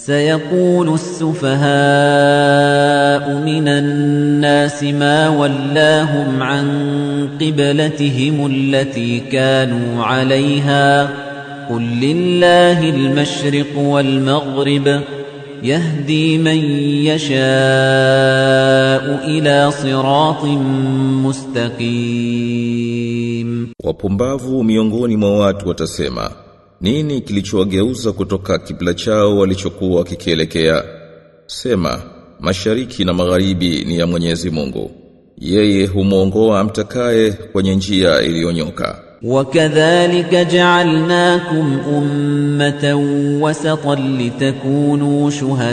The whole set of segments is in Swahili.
سيقول السفهاء من الناس ما ولاهم عن قبلتهم التي كانوا عليها قل لله المشرق والمغرب يهدي من يشاء إلى صراط مستقيم Wapumbavu miongoni mwa watu watasema, nini kilichowageuza kutoka kibla chao walichokuwa kikielekea? Sema, mashariki na magharibi ni ya Mwenyezi Mungu. Yeye humwongoa amtakaye kwenye njia iliyonyoka. وكذلك جعلناكم أمة وسطا لتكونوا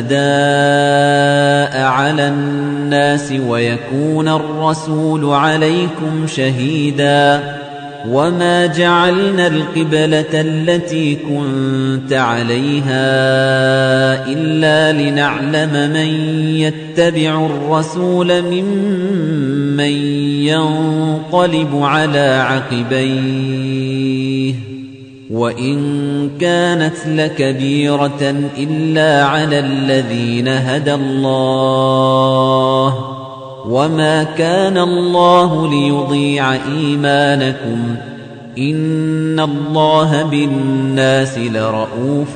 شهداء على الناس ويكون الرسول عليكم شهيدا وما جعلنا القبلة التي كنت عليها إلا لنعلم من يتبع الرسول ممن ينقلب على عقبيه وإن كانت لكبيرة إلا على الذين هدى الله وما كان الله ليضيع إيمانكم إن الله بالناس لرؤوف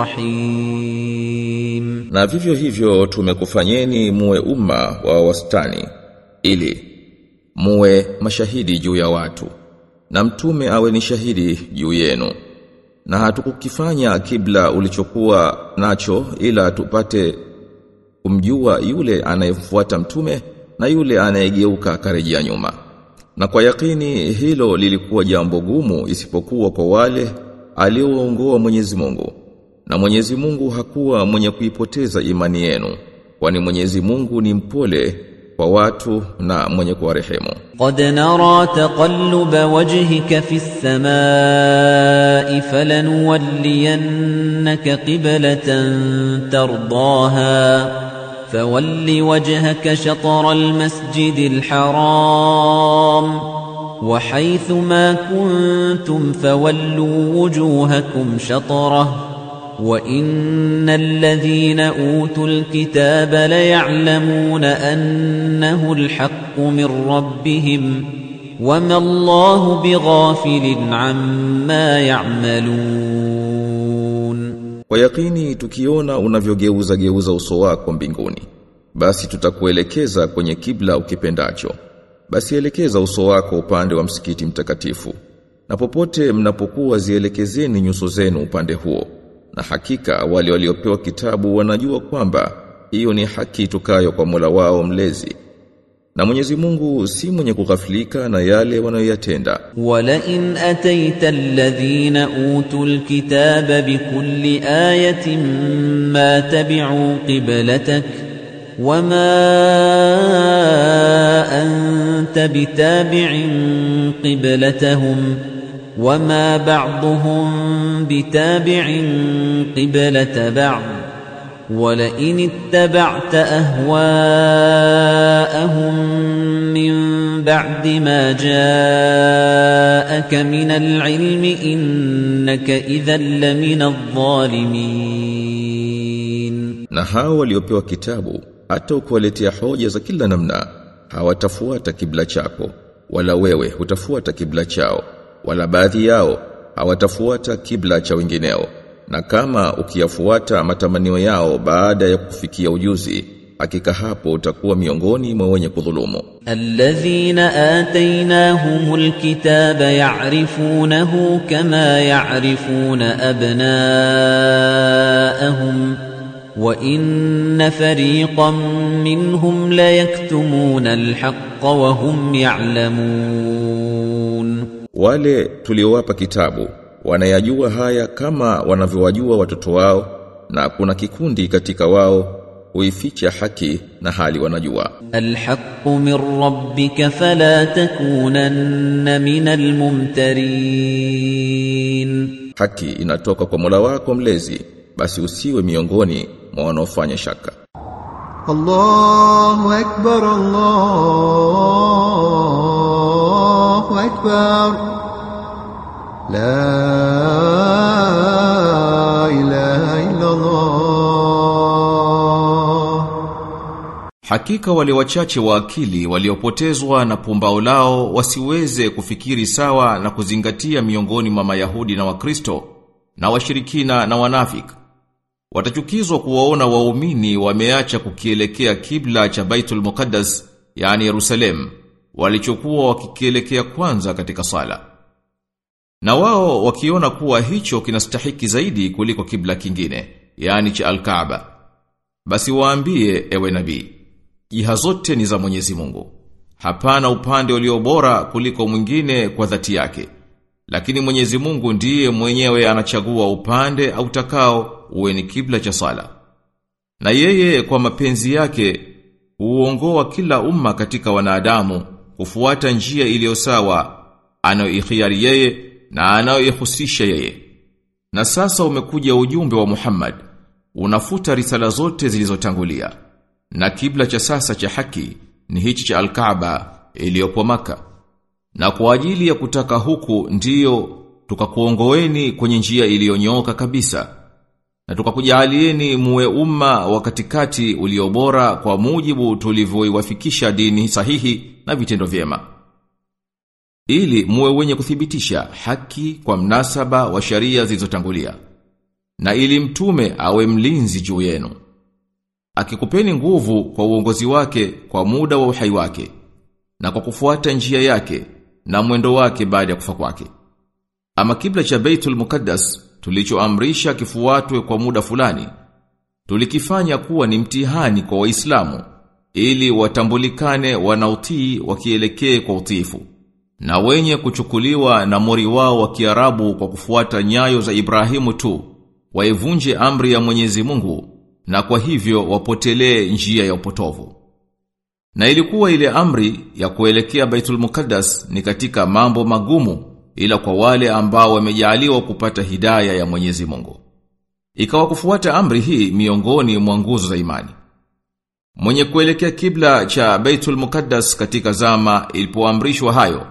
رحيم Na vivyo hivyo tumekufanyeni muwe umma wa wastani ili muwe mashahidi juu ya watu na mtume awe ni shahidi juu yenu na hatukukifanya kibla ulichokuwa nacho ila tupate kumjua yule anayemfuata mtume na yule anayegeuka akarejea nyuma na kwa yakini hilo lilikuwa jambo gumu isipokuwa kwa wale aliowaongoa Mwenyezi Mungu na Mwenyezi Mungu hakuwa mwenye kuipoteza imani yenu kwani Mwenyezi Mungu ni mpole kwa watu na mwenye kuwarehemu قد نرى تقلب وجهك في السماء فلنولينك قبلة ترضاها فول وجهك شطر المسجد الحرام وحيث ما كنتم فولوا وجوهكم شطره وَإِنَّ الَّذِينَ أُوتُوا الْكِتَابَ لَيَعْلَمُونَ أَنَّهُ الْحَقُّ مِنْ رَبِّهِمْ وَمَا اللَّهُ بِغَافِلٍ عَمَّا يَعْمَلُونَ Kwa yakini tukiona unavyogeuza geuza uso wako mbinguni basi tutakuelekeza kwenye kibla ukipendacho basi elekeza uso wako upande wa msikiti mtakatifu na popote mnapokuwa zielekezeni nyuso zenu upande huo na hakika wale waliopewa kitabu wanajua kwamba hiyo ni haki tukayo kwa Mola wao mlezi na Mwenyezi Mungu si mwenye kughafilika na yale wanayoyatenda وَلَئِنْ أَتَيْتَ الَّذِينَ أُوتُوا الْكِتَابَ بِكُلِّ آيَةٍ مَا تَبِعُوا قِبْلَتَكَ وَمَا أَنْتَ بِتَابِعٍ قِبْلَتَهُمْ وَمَا بَعْضُهُمْ بِتَابِعٍ قِبْلَةَ بَعْضٍ وَلَئِنِ اتَّبَعْتَ أَهْوَاءَهُمْ مِنْ بَعْدِ مَا جَاءَكَ مِنَ الْعِلْمِ إِنَّكَ إِذًا لَّمِنَ الظَّالِمِينَ na hao waliopewa kitabu hata ukiwaletea hoja za kila namna hawatafuata kibla chako wala wewe hutafuata kibla chao wala baadhi yao hawatafuata kibla cha wengineo na kama ukiyafuata matamanio yao baada ya kufikia ujuzi hakika hapo utakuwa miongoni mwa wenye kudhulumu الذين آتيناهم الكتاب يعرفونه كما يعرفون أبناءهم وإن فريقا منهم ليكتمون الحق وهم يعلمون wale tuliowapa kitabu wanayajua haya kama wanavyowajua watoto wao na kuna kikundi katika wao huificha haki na hali wanajua الحق من ربك فلا تكونن من الممترين haki inatoka kwa Mola wako mlezi basi usiwe miongoni mwa wanaofanya shaka الله أكبر الله أكبر لا إله إلا الله Hakika wale wachache wa akili waliopotezwa na pumbao lao wasiweze kufikiri sawa na kuzingatia miongoni mwa Mayahudi na Wakristo na washirikina na wanafik. Watachukizwa kuwaona waumini wameacha kukielekea kibla cha Baitul Muqaddas, yani Yerusalem, walichokuwa wakikielekea kwanza katika sala. Na wao wakiona kuwa hicho kinastahiki zaidi kuliko kibla kingine, yani cha Al-Kaaba. Basi waambie ewe nabii, jiha zote ni za Mwenyezi Mungu. Hapana upande ulio bora kuliko mwingine kwa dhati yake. Lakini Mwenyezi Mungu ndiye mwenyewe anachagua upande au takao uwe ni kibla cha sala. Na yeye kwa mapenzi yake huongoa kila umma katika wanadamu kufuata njia iliyo sawa anayoikhiari yeye na anayoihusisha yeye. Na sasa umekuja ujumbe wa Muhammad unafuta risala zote zilizotangulia. Na kibla cha sasa cha haki ni hichi cha Al-Kaaba iliyopo maka Na kwa ajili ya kutaka huku ndiyo tukakuongoeni kwenye njia iliyonyooka kabisa. Na tukakujalieni muwe umma wa katikati uliobora kwa mujibu tulivyoiwafikisha dini sahihi na vitendo vyema. Ili muwe wenye kuthibitisha haki kwa mnasaba wa sharia zilizotangulia. Na ili mtume awe mlinzi juu yenu. Akikupeni nguvu kwa uongozi wake kwa muda wa uhai wake na kwa kufuata njia yake na mwendo wake baada ya kufa kwake. Ama kibla cha Baitul Muqaddas tulichoamrisha kifuatwe kwa muda fulani tulikifanya kuwa ni mtihani kwa Waislamu ili watambulikane wanautii wakielekee kwa utiifu na wenye kuchukuliwa na mori wao wa Kiarabu kwa kufuata nyayo za Ibrahimu tu waivunje amri ya Mwenyezi Mungu na kwa hivyo wapotelee njia ya upotovu. Na ilikuwa ile amri ya kuelekea Baitul Muqaddas ni katika mambo magumu ila kwa wale ambao wamejaliwa kupata hidaya ya Mwenyezi Mungu. Ikawa kufuata amri hii miongoni mwa nguzo za imani. Mwenye kuelekea kibla cha Baitul Muqaddas katika zama ilipoamrishwa hayo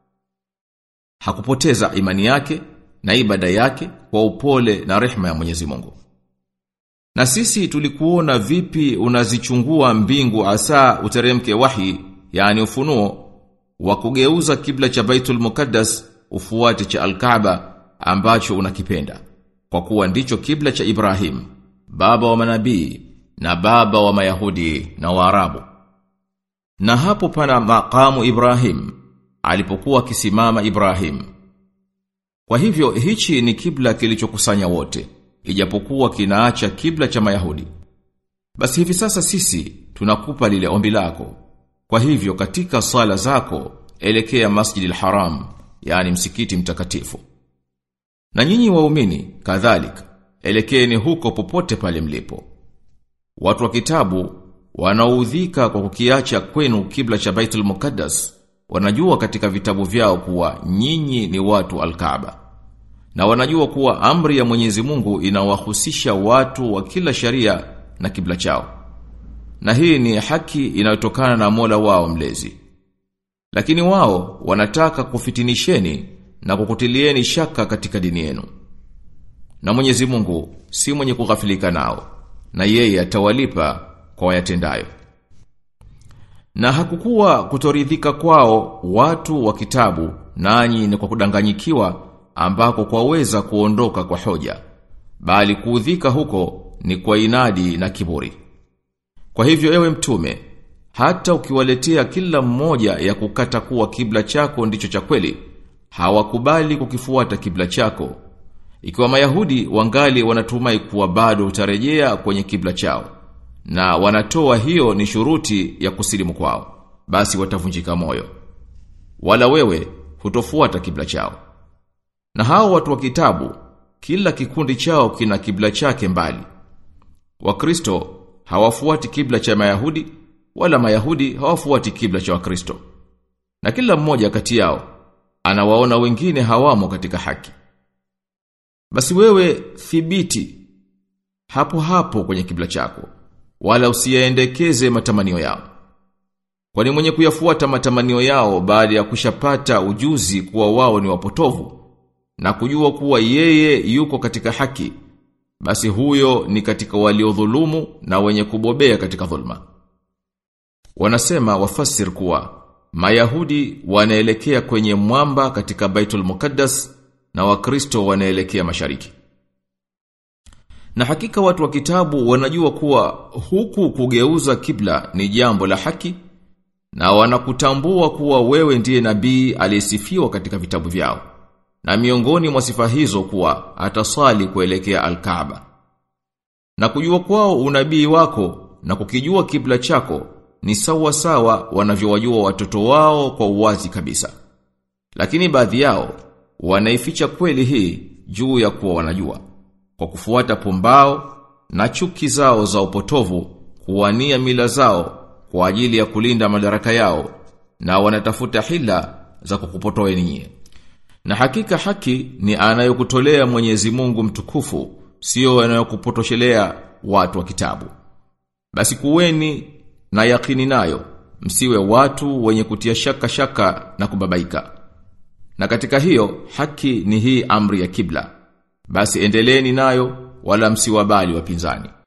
hakupoteza imani yake na ibada yake kwa upole na rehma ya Mwenyezi Mungu. Na sisi tulikuona vipi unazichungua mbingu asa uteremke wahi, yani ufunuo, wa kugeuza kibla cha Baitul Muqaddas ufuate cha Al-Kaaba ambacho unakipenda. Kwa kuwa ndicho kibla cha Ibrahim, baba wa manabii na baba wa Mayahudi na Waarabu. Na hapo pana makamu Ibrahim, alipokuwa akisimama Ibrahim. Kwa hivyo hichi ni kibla kilichokusanya wote ijapokuwa kinaacha kibla cha Mayahudi. Basi hivi sasa sisi tunakupa lile ombi lako. Kwa hivyo katika sala zako elekea Masjidil Haram, yani msikiti mtakatifu. Na nyinyi waumini kadhalika elekeeni huko popote pale mlipo. Watu wa kitabu wanaudhika kwa kukiacha kwenu kibla cha Baitul Muqaddas wanajua katika vitabu vyao kuwa nyinyi ni watu al-Kaaba. Na wanajua kuwa amri ya Mwenyezi Mungu inawahusisha watu wa kila sharia na kibla chao. Na hii ni haki inayotokana na Mola wao mlezi. Lakini wao wanataka kufitinisheni na kukutilieni shaka katika dini yenu. Na Mwenyezi Mungu si mwenye kughafilika nao, na yeye atawalipa kwa wayatendayo. Na hakukuwa kutoridhika kwao watu wa kitabu nanyi ni kwa kudanganyikiwa ambako kwaweza kuondoka kwa hoja bali kuudhika huko ni kwa inadi na kiburi kwa hivyo ewe mtume hata ukiwaletea kila mmoja ya kukata kuwa kibla chako ndicho cha kweli hawakubali kukifuata kibla chako ikiwa mayahudi wangali wanatumai kuwa bado utarejea kwenye kibla chao na wanatoa hiyo ni shuruti ya kusilimu kwao basi watavunjika moyo wala wewe hutofuata kibla chao na hao watu wa kitabu, kila kikundi chao kina kibla chake mbali. Wakristo hawafuati kibla cha Mayahudi, wala Mayahudi hawafuati kibla cha Wakristo. Na kila mmoja kati yao anawaona wengine hawamo katika haki. Basi wewe thibiti hapo hapo kwenye kibla chako, wala usiyaendekeze matamanio yao. Kwani mwenye kuyafuata matamanio yao baada ya kushapata ujuzi kuwa wao ni wapotovu, na kujua kuwa yeye yuko katika haki basi huyo ni katika waliodhulumu na wenye kubobea katika dhulma Wanasema wafasir kuwa Mayahudi wanaelekea kwenye mwamba katika Baitul Muqaddas na Wakristo wanaelekea mashariki. Na hakika watu wa kitabu wanajua kuwa huku kugeuza kibla ni jambo la haki na wanakutambua kuwa wewe ndiye nabii aliyesifiwa katika vitabu vyao. Na miongoni mwa sifa hizo kuwa atasali kuelekea Al-Kaaba. Na kujua kwao unabii wako na kukijua kibla chako ni sawa sawa wanavyowajua watoto wao kwa uwazi kabisa. Lakini baadhi yao wanaificha kweli hii juu ya kuwa wanajua kwa kufuata pumbao na chuki zao za upotovu kuwania mila zao kwa ajili ya kulinda madaraka yao na wanatafuta hila za kukupotoa ninyi. Na hakika haki ni anayokutolea Mwenyezi Mungu mtukufu, sio anayokupotoshelea watu wa kitabu. Basi kuweni na yakini nayo, msiwe watu wenye kutia shaka shaka na kubabaika. Na katika hiyo haki ni hii amri ya kibla. Basi endeleeni nayo wala msiwabali wapinzani.